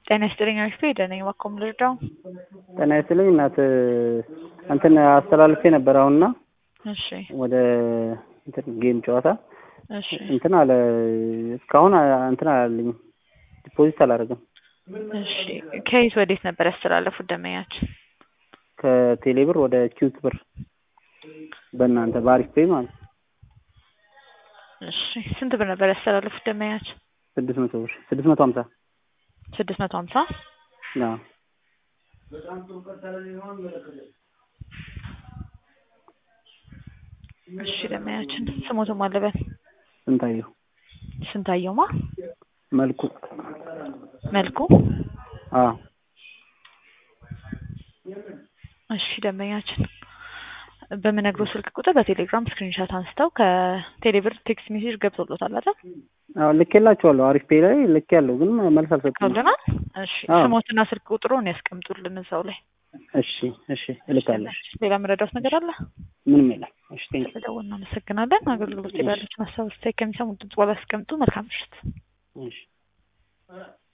ጤና ይስጥልኝ አሪፍ ሄደ ነኝ እባክዎ ምን ልርዳው? ጤና ይስጥልኝ እናት እንትን አስተላልፌ ነበር አሁንና እሺ ወደ እንትን ጌም ጨዋታ እሺ እንትን አለ እስካሁን እንትን አላለኝም ዲፖዚት አላደረግም እሺ ከየት ወዴት ነበር ያስተላለፉት ደንበኛችን? ከቴሌብር ወደ ኪዩት ብር በእናንተ በአሪፍ ፔይ ማለት ነው። እሺ ስንት ብር ነበር ያስተላለፉት ደንበኛችን? ስድስት መቶ ብር ስድስት መቶ ሀምሳ ስድስት መቶ ሀምሳ አዎ እሺ ደንበኛችን ስሞቱ ማለበን ስንታየሁ ስንታየውማ መልኩ መልኩ አዎ እሺ ደንበኛችን በምነግረው ስልክ ቁጥር በቴሌግራም ስክሪንሻት አንስተው ከቴሌብር ቴክስት ሜሴጅ ገብቶሎታል አይደል? አዎ ልኬላቸዋለሁ አሪፍ ፔይ ላይ ልኬያለሁ ግን መልስ አልሰጡም ከብለናል። እሺ አዎ። ስሞትና ስልክ ቁጥሩን ያስቀምጡልን እዛው ላይ። እሺ እሺ እልካለሁ ሌላ መረዳት ነገር አለ? ምንም የለም እሺ ቴንክ ስለደወልን እናመሰግናለን። አገልግሎት ያላችሁን ሀሳብ አስተያየት ከሚሰሙት ድምጽ በኋላ ያስቀምጡ። መልካም ምሽት። እሺ